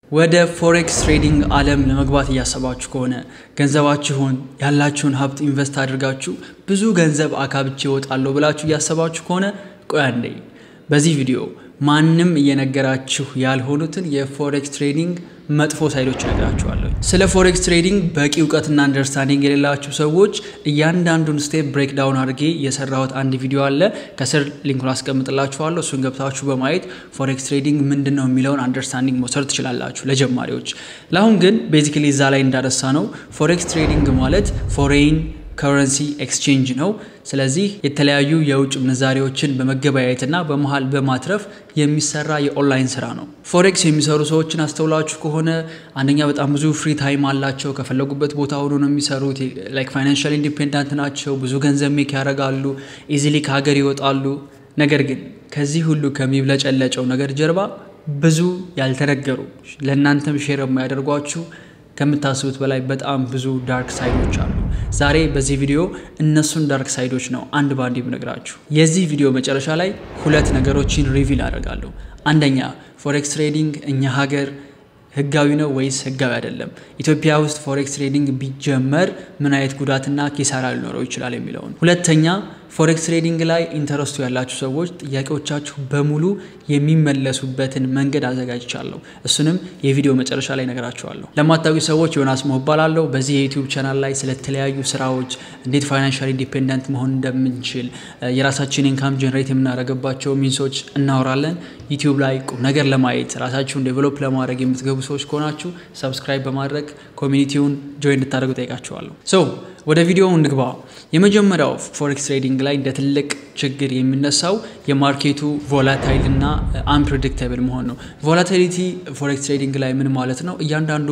ወደ ፎሬክስ ትሬዲንግ ዓለም ለመግባት እያሰባችሁ ከሆነ ገንዘባችሁን ያላችሁን ሀብት ኢንቨስት አድርጋችሁ ብዙ ገንዘብ አካብቼ እወጣለሁ ብላችሁ እያሰባችሁ ከሆነ ቆይ አንዴ፣ በዚህ ቪዲዮ ማንም እየነገራችሁ ያልሆኑትን የፎሬክስ ትሬዲንግ መጥፎ ሳይዶች እነግራችኋለሁ። ስለ ፎሬክስ ትሬዲንግ በቂ እውቀትና አንደርስታንዲንግ የሌላችሁ ሰዎች እያንዳንዱን ስቴፕ ብሬክ ዳውን አድርጌ የሰራሁት አንድ ቪዲዮ አለ። ከስር ሊንኩን አስቀምጥላችኋለሁ። እሱን ገብታችሁ በማየት ፎሬክስ ትሬዲንግ ምንድን ነው የሚለውን አንደርስታንዲንግ መውሰድ ትችላላችሁ ለጀማሪዎች። ለአሁን ግን ቤዚካሊ እዛ ላይ እንዳረሳ ነው ፎሬክስ ትሬዲንግ ማለት ፎሬን ከረንሲ ኤክስቼንጅ ነው። ስለዚህ የተለያዩ የውጭ ምንዛሬዎችን በመገበያየትና በመሀል በማትረፍ የሚሰራ የኦንላይን ስራ ነው። ፎሬክስ የሚሰሩ ሰዎችን አስተውላችሁ ከሆነ አንደኛ በጣም ብዙ ፍሪ ታይም አላቸው። ከፈለጉበት ቦታ ሆኖ ነው የሚሰሩት። ላይክ ፋይናንሻል ኢንዲፔንዳንት ናቸው። ብዙ ገንዘብ ሜክ ያደርጋሉ። ኢዚሊ ከሀገር ይወጣሉ። ነገር ግን ከዚህ ሁሉ ከሚብለጨለጨው ነገር ጀርባ ብዙ ያልተነገሩ ለእናንተም ሼር የማያደርጓችሁ ከምታስቡት በላይ በጣም ብዙ ዳርክ ሳይዶች አሉ። ዛሬ በዚህ ቪዲዮ እነሱን ዳርክ ሳይዶች ነው አንድ በአንድ የምነግራችሁ። የዚህ ቪዲዮ መጨረሻ ላይ ሁለት ነገሮችን ሪቪል አደርጋለሁ። አንደኛ ፎሬክስ ትሬዲንግ እኛ ሀገር ህጋዊ ነው ወይስ ህጋዊ አይደለም፣ ኢትዮጵያ ውስጥ ፎሬክስ ትሬዲንግ ቢጀመር ምን አይነት ጉዳትና ኪሳራ ሊኖረው ይችላል የሚለውን። ሁለተኛ ፎሬክስ ትሬዲንግ ላይ ኢንተረስቱ ያላችሁ ሰዎች ጥያቄዎቻችሁ በሙሉ የሚመለሱበትን መንገድ አዘጋጅቻለሁ። እሱንም የቪዲዮ መጨረሻ ላይ ነገራችኋለሁ። ለማታውቁ ሰዎች ዮናስ ሞ እባላለሁ። በዚህ የዩቲዩብ ቻናል ላይ ስለተለያዩ ስራዎች፣ እንዴት ፋይናንሻል ኢንዲፔንደንት መሆን እንደምንችል፣ የራሳችን ኢንካም ጀነሬት የምናደርግባቸው ሚንሶች እናወራለን። ዩቲዩብ ላይ ቁም ነገር ለማየት ራሳችሁን ዴቨሎፕ ለማድረግ የምትገቡ ሰዎች ከሆናችሁ ሰብስክራይብ በማድረግ ኮሚኒቲውን ጆይን እንድታደርጉ ጠይቃችኋለሁ። ሶ ወደ ቪዲዮው እንግባ። የመጀመሪያው ፎሬክስ ትሬዲንግ ላይ እንደ ትልቅ ችግር የሚነሳው የማርኬቱ ቮላታይል እና አንፕሬዲክተብል መሆን ነው። ቮላታይሊቲ ፎሬክስ ትሬዲንግ ላይ ምን ማለት ነው? እያንዳንዱ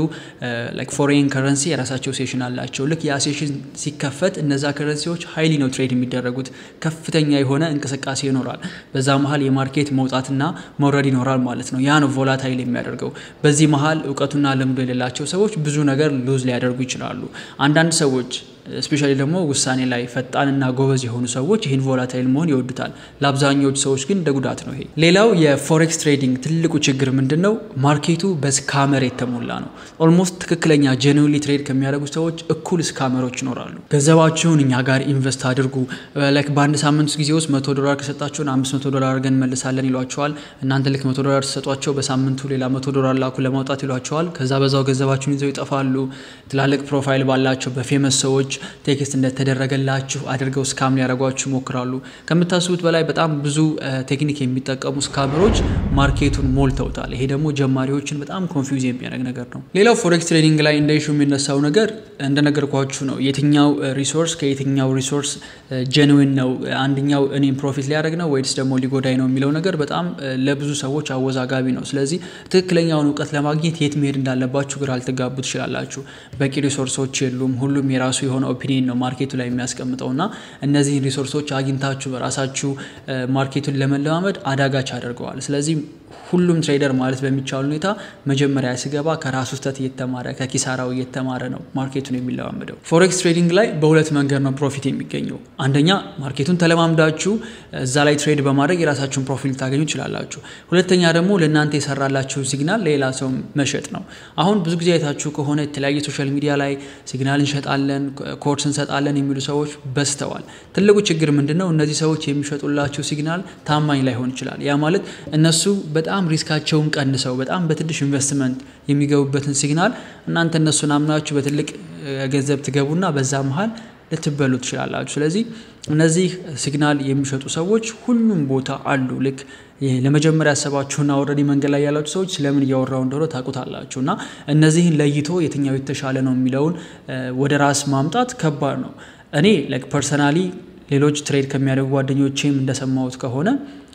ፎሬን ከረንሲ የራሳቸው ሴሽን አላቸው። ልክ ያ ሴሽን ሲከፈት እነዛ ከረንሲዎች ሀይሊ ነው ትሬድ የሚደረጉት። ከፍተኛ የሆነ እንቅስቃሴ ይኖራል። በዛ መሀል የማርኬት መውጣትና መውረድ ይኖራል ማለት ነው። ያ ነው ቮላታይል የሚያደርገው። በዚህ መሀል እውቀቱና ልምዱ የሌላቸው ሰዎች ብዙ ነገር ሉዝ ሊያደርጉ ይችላሉ። አንዳንድ ሰዎች ስፔሻሊ ደግሞ ውሳኔ ላይ ፈጣንና ጎበዝ የሆኑ ሰዎች ይህን ቮላታይል መሆን ይወዱታል። ለአብዛኛዎቹ ሰዎች ግን እንደ ጉዳት ነው ይሄ። ሌላው የፎሬክስ ትሬዲንግ ትልቁ ችግር ምንድን ነው? ማርኬቱ በስካመር የተሞላ ነው። ኦልሞስት ትክክለኛ ጀኒውንሊ ትሬድ ከሚያደርጉ ሰዎች እኩል ስካመሮች ይኖራሉ። ገንዘባችሁን እኛ ጋር ኢንቨስት አድርጉ፣ ላይክ በአንድ ሳምንት ጊዜ ውስጥ መቶ ዶላር ከሰጣችሁን አምስት መቶ ዶላር አድርገን እንመልሳለን ይሏቸዋል። እናንተ ልክ መቶ ዶላር ተሰጧቸው በሳምንቱ ሌላ መቶ ዶላር ላኩ ለማውጣት ይሏቸዋል። ከዛ በዛው ገንዘባችሁን ይዘው ይጠፋሉ። ትላልቅ ፕሮፋይል ባላቸው በፌመስ ሰዎች ቴክስት እንደተደረገላችሁ አድርገው ስካም ሊያደርጓችሁ ይሞክራሉ። ከምታስቡት በላይ በጣም ብዙ ቴክኒክ የሚጠቀሙ ስካመሮች ማርኬቱን ሞልተውታል። ይሄ ደግሞ ጀማሪዎችን በጣም ኮንፊውዝ የሚያደርግ ነገር ነው። ሌላው ፎሬክስ ትሬዲንግ ላይ እንደ ኢሹ የሚነሳው ነገር እንደነገርኳችሁ ነው። የትኛው ሪሶርስ ከየትኛው ሪሶርስ ጀንዊን ነው፣ አንደኛው እኔም ፕሮፊት ሊያደርግ ነው ወይስ ደግሞ ሊጎዳኝ ነው የሚለው ነገር በጣም ለብዙ ሰዎች አወዛጋቢ ነው። ስለዚህ ትክክለኛውን እውቀት ለማግኘት የት መሄድ እንዳለባችሁ ግራ ልትጋቡ ትችላላችሁ። በቂ ሪሶርሶች የሉም። ሁሉም የራሱ የሆነ ኦፒኒየን ነው ማርኬቱ ላይ የሚያስቀምጠው እና እነዚህን ሪሶርሶች አግኝታችሁ በራሳችሁ ማርኬቱን ለመለማመድ አዳጋች አድርገዋል። ስለዚህ ሁሉም ትሬደር ማለት በሚቻል ሁኔታ መጀመሪያ ሲገባ ከራሱ ስህተት እየተማረ ከኪሳራው እየተማረ ነው ማርኬቱን የሚለማመደው። ፎሬክስ ትሬዲንግ ላይ በሁለት መንገድ ነው ፕሮፊት የሚገኘው። አንደኛ ማርኬቱን ተለማምዳችሁ እዛ ላይ ትሬድ በማድረግ የራሳችሁን ፕሮፊት ልታገኙ ትችላላችሁ። ሁለተኛ ደግሞ ለእናንተ የሰራላችሁ ሲግናል ሌላ ሰው መሸጥ ነው። አሁን ብዙ ጊዜ አይታችሁ ከሆነ የተለያዩ ሶሻል ሚዲያ ላይ ሲግናል እንሸጣለን፣ ኮርስ እንሰጣለን የሚሉ ሰዎች በዝተዋል። ትልቁ ችግር ምንድን ነው? እነዚህ ሰዎች የሚሸጡላችሁ ሲግናል ታማኝ ላይሆን ይችላል። ያ ማለት እነሱ በጣም ሪስካቸውን ቀንሰው በጣም በትንሽ ኢንቨስትመንት የሚገቡበትን ሲግናል እናንተ እነሱን አምናችሁ በትልቅ ገንዘብ ትገቡና በዛ መሀል ልትበሉ ትችላላችሁ። ስለዚህ እነዚህ ሲግናል የሚሸጡ ሰዎች ሁሉም ቦታ አሉ። ልክ ለመጀመሪያ ያሰባችሁና ኦልሬዲ መንገድ ላይ ያላችሁ ሰዎች ስለምን እያወራው እንደሆነ ታውቁታላችሁ። እና እነዚህን ለይቶ የትኛው የተሻለ ነው የሚለውን ወደ ራስ ማምጣት ከባድ ነው። እኔ ላይክ ፐርሰናሊ ሌሎች ትሬድ ከሚያደርጉ ጓደኞቼም እንደሰማሁት ከሆነ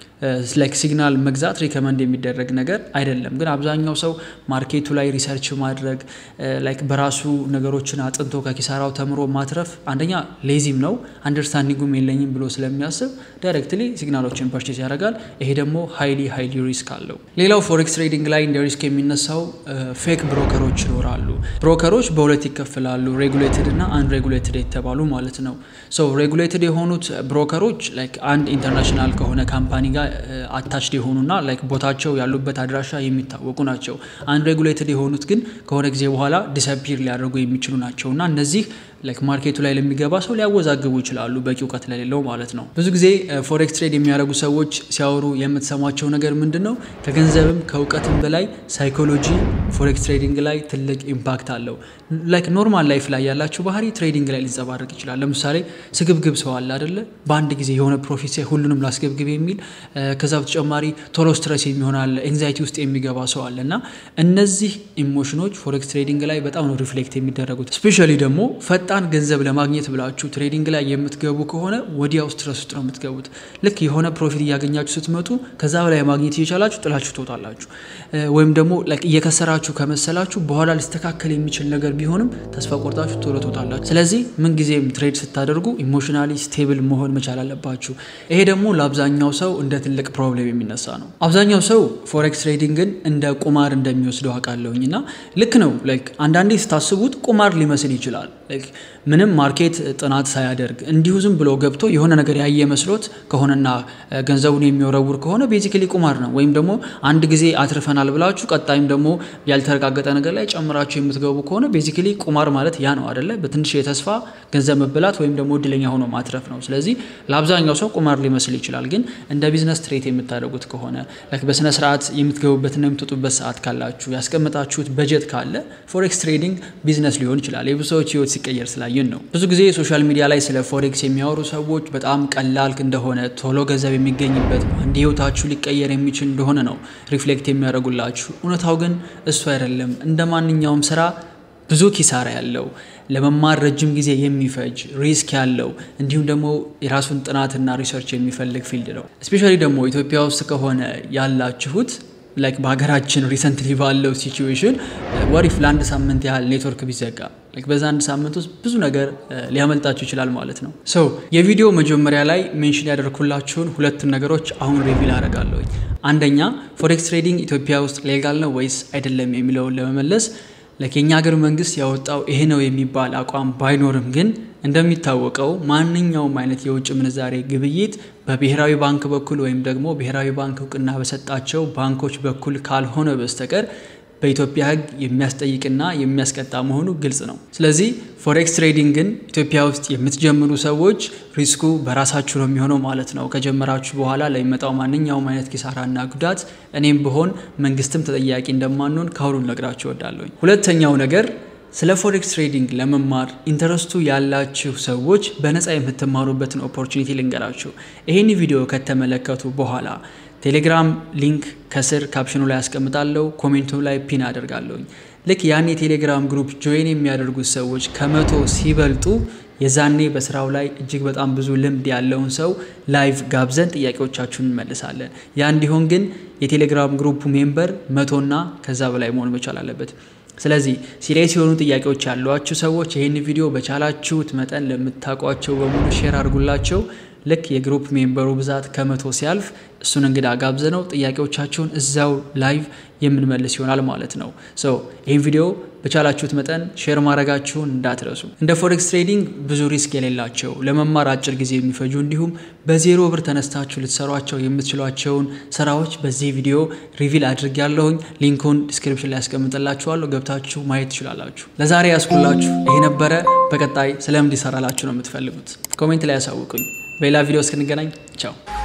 ላይክ ሲግናል መግዛት ሪከመንድ የሚደረግ ነገር አይደለም። ግን አብዛኛው ሰው ማርኬቱ ላይ ሪሰርች ማድረግ ላይክ በራሱ ነገሮችን አጥንቶ ከኪሳራው ተምሮ ማትረፍ አንደኛ ሌዚም ነው፣ አንደርስታንዲንጉም የለኝም ብሎ ስለሚያስብ ዳይሬክትሊ ሲግናሎችን ፐርቼስ ያደርጋል። ይሄ ደግሞ ሃይሊ ሃይሊ ሪስክ አለው። ሌላው ፎሬክስ ትሬዲንግ ላይ እንደ ሪስክ የሚነሳው ፌክ ብሮከሮች ይኖራሉ። ብሮከሮች በሁለት ይከፍላሉ፣ ሬጉሌትድ እና አንሬጉሌትድ የተባሉ ማለት ነው። ሶ ሬጉሌትድ የሆኑት ብሮከሮች ላይክ አንድ ኢንተርናሽናል ከሆነ ካምፓኒ ጋር አታችድ የሆኑና ላይክ ቦታቸው ያሉበት አድራሻ የሚታወቁ ናቸው። አንሬጉሌትድ የሆኑት ግን ከሆነ ጊዜ በኋላ ዲሰፒር ሊያደርጉ የሚችሉ ናቸው እና እነዚህ ላይክ ማርኬቱ ላይ ለሚገባ ሰው ሊያወዛግቡ ይችላሉ፣ በቂ እውቀት ለሌለው ማለት ነው። ብዙ ጊዜ ፎሬክስ ትሬድ የሚያደርጉ ሰዎች ሲያወሩ የምትሰሟቸው ነገር ምንድን ነው? ከገንዘብም ከእውቀትም በላይ ሳይኮሎጂ ፎሬክስ ትሬዲንግ ላይ ትልቅ ኢምፓክት አለው። ላይክ ኖርማል ላይፍ ላይ ያላችሁ ባህሪ ትሬዲንግ ላይ ሊንጸባረቅ ይችላል። ለምሳሌ ስግብግብ ሰው አለ አደለ? በአንድ ጊዜ የሆነ ፕሮፊት ሳይ ሁሉንም ላስገብግብ የሚል ከዛ በተጨማሪ ቶሎ ስትረስ የሚሆን አለ፣ ኤንዛይቲ ውስጥ የሚገባ ሰው አለ እና እነዚህ ኢሞሽኖች ፎሬክስ ትሬዲንግ ላይ በጣም ነው ሪፍሌክት የሚደረጉት። ስፔሻሊ ደግሞ ፈጣን ገንዘብ ለማግኘት ብላችሁ ትሬዲንግ ላይ የምትገቡ ከሆነ ወዲያው ስትረስ ውስጥ ነው የምትገቡት። ልክ የሆነ ፕሮፊት እያገኛችሁ ስትመጡ ከዛ በላይ ማግኘት እየቻላችሁ ጥላችሁ ትወጣላችሁ። ወይም ደግሞ እየከሰራችሁ ከመሰላችሁ በኋላ ሊስተካከል የሚችል ነገር ቢሆንም ተስፋ ቆርጣችሁ ቶሎ ትወጣላችሁ። ስለዚህ ምንጊዜም ትሬድ ስታደርጉ ኢሞሽናሊ ስቴብል መሆን መቻል አለባችሁ። ይሄ ደግሞ ለአብዛኛው ሰው እንደ ትልቅ ፕሮብሌም የሚነሳ ነው። አብዛኛው ሰው ፎሬክስ ትሬዲንግን እንደ ቁማር እንደሚወስደው አውቃለሁኝ እና ልክ ነው። ላይክ አንዳንዴ ስታስቡት ቁማር ሊመስል ይችላል። ምንም ማርኬት ጥናት ሳያደርግ እንዲሁ ዝም ብሎ ገብቶ የሆነ ነገር ያየ መስሎት ከሆነና ገንዘቡን የሚወረውር ከሆነ ቤዚክሊ ቁማር ነው። ወይም ደግሞ አንድ ጊዜ አትርፈናል ብላችሁ ቀጣይም ደግሞ ያልተረጋገጠ ነገር ላይ ጨምራችሁ የምትገቡ ከሆነ ቤዚክሊ ቁማር ማለት ያ ነው አደለ? በትንሽ የተስፋ ገንዘብ መበላት ወይም ደግሞ እድለኛ ሆኖ ማትረፍ ነው። ስለዚህ ለአብዛኛው ሰው ቁማር ሊመስል ይችላል። ግን እንደ ቢዝነስ ትሬት የምታደርጉት ከሆነ በስነ ስርዓት የምትገቡበትና የምትወጡበት ሰዓት ካላችሁ ያስቀምጣችሁት በጀት ካለ ፎሬክስ ትሬዲንግ ቢዝነስ ሊሆን ይችላል። የብዙ ሰዎች ህይወት ሲቀየር ስላየን ነው። ብዙ ጊዜ ሶሻል ሚዲያ ላይ ስለ ፎሬክስ የሚያወሩ ሰዎች በጣም ቀላል እንደሆነ ቶሎ ገንዘብ የሚገኝበት አንድ ህይወታችሁ ሊቀየር የሚችል እንደሆነ ነው ሪፍሌክት የሚያደርጉላችሁ። እውነታው ግን እሱ አይደለም። እንደ ማንኛውም ስራ ብዙ ኪሳራ ያለው ለመማር ረጅም ጊዜ የሚፈጅ ሪስክ ያለው እንዲሁም ደግሞ የራሱን ጥናትና ሪሰርች የሚፈልግ ፊልድ ነው። እስፔሻሊ ደግሞ ኢትዮጵያ ውስጥ ከሆነ ያላችሁት ላይክ በሀገራችን ሪሰንትሊ ባለው ሲቹዌሽን ወሪፍ ለአንድ ሳምንት ያህል ኔትወርክ ቢዘጋ በዛ አንድ ሳምንት ውስጥ ብዙ ነገር ሊያመልጣችሁ ይችላል ማለት ነው። ሰው የቪዲዮ መጀመሪያ ላይ ሜንሽን ያደርኩላችሁን ሁለቱን ነገሮች አሁን ሪቪል አደርጋለሁኝ። አንደኛ ፎሬክስ ትሬዲንግ ኢትዮጵያ ውስጥ ሌጋል ነው ወይስ አይደለም የሚለውን ለመመለስ ለኬኛ ሀገር መንግስት ያወጣው ይሄ ነው የሚባል አቋም ባይኖርም ግን እንደሚታወቀው ማንኛውም አይነት የውጭ ምንዛሬ ግብይት በብሔራዊ ባንክ በኩል ወይም ደግሞ ብሔራዊ ባንክ እውቅና በሰጣቸው ባንኮች በኩል ካልሆነ በስተቀር በኢትዮጵያ ሕግ የሚያስጠይቅና የሚያስቀጣ መሆኑ ግልጽ ነው። ስለዚህ ፎሬክስ ትሬዲንግን ኢትዮጵያ ውስጥ የምትጀምሩ ሰዎች ሪስኩ በራሳችሁ ነው የሚሆነው ማለት ነው። ከጀመራችሁ በኋላ ለሚመጣው ማንኛውም አይነት ኪሳራና ጉዳት እኔም ብሆን መንግስትም ተጠያቂ እንደማንሆን ከአሁኑ ነግራችሁ እወዳለሁኝ። ሁለተኛው ነገር ስለ ፎሬክስ ትሬዲንግ ለመማር ኢንተረስቱ ያላችሁ ሰዎች በነፃ የምትማሩበትን ኦፖርቹኒቲ ልንገራችሁ። ይህን ቪዲዮ ከተመለከቱ በኋላ ቴሌግራም ሊንክ ከስር ካፕሽኑ ላይ ያስቀምጣለሁ፣ ኮሜንቱ ላይ ፒን አደርጋለሁኝ። ልክ ያን የቴሌግራም ግሩፕ ጆይን የሚያደርጉት ሰዎች ከመቶ ሲበልጡ የዛኔ በስራው ላይ እጅግ በጣም ብዙ ልምድ ያለውን ሰው ላይቭ ጋብዘን ጥያቄዎቻችሁን እንመልሳለን። ያ እንዲሆን ግን የቴሌግራም ግሩፕ ሜምበር መቶና ከዛ በላይ መሆን መቻል አለበት። ስለዚህ ሲሪየስ የሆኑ ጥያቄዎች ያሏችሁ ሰዎች ይህን ቪዲዮ በቻላችሁት መጠን ለምታውቋቸው በሙሉ ሼር አድርጉላቸው። ልክ የግሩፕ ሜምበሩ ብዛት ከመቶ ሲያልፍ እሱን እንግዳ ጋብዘ ነው ጥያቄዎቻችሁን እዛው ላይቭ የምንመልስ ይሆናል ማለት ነው። ሶ ይህን ቪዲዮ በቻላችሁት መጠን ሼር ማድረጋችሁን እንዳትረሱ። እንደ ፎሬክስ ትሬዲንግ ብዙ ሪስክ የሌላቸው ለመማር አጭር ጊዜ የሚፈጁ እንዲሁም በዜሮ ብር ተነስታችሁ ልትሰሯቸው የምትችሏቸውን ስራዎች በዚህ ቪዲዮ ሪቪል አድርግ ያለሁኝ ሊንኩን ዲስክሪፕሽን ላይ ያስቀምጥላችኋለሁ። ገብታችሁ ማየት ትችላላችሁ። ለዛሬ ያስኩላችሁ ይሄ ነበረ። በቀጣይ ስለምን እንዲሰራላችሁ ነው የምትፈልጉት? ኮሜንት ላይ ያሳውቁኝ። በሌላ ቪዲዮ እስክንገናኝ ቻው።